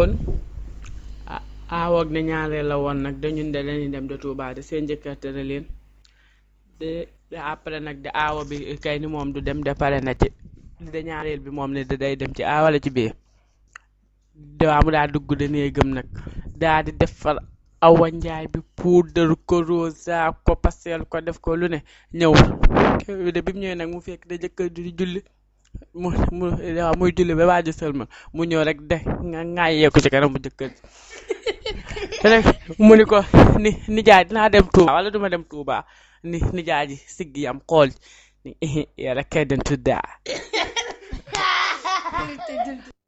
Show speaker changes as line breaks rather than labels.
kon aawoog ne ñaareel la woon nag dañun de dañuy dem de Touba de seen jëkkër tere leen de après nag de aawo bi kay ni moom du dem de pare na ci de ñaareel bi moom ne da day dem ci aawala ci biir dawaa mu daa dugg de néegam nag daa di defar awa njaay bi puudar ko rosa ko pastel ko def ko lu ne ñëw de bi mu ñëwee nag mu fekk da jëkkër di julli mu mu waaw muy julli ba waaju sëlma mu ñëw rek de nga ŋaayee ko ci kanam mu jëkkër te nag mu ni ko ni nijaay dinaa dem Touba wala duma dem Touba ni nijaay ji siggi yam xool ni yàlla kay den tuddaa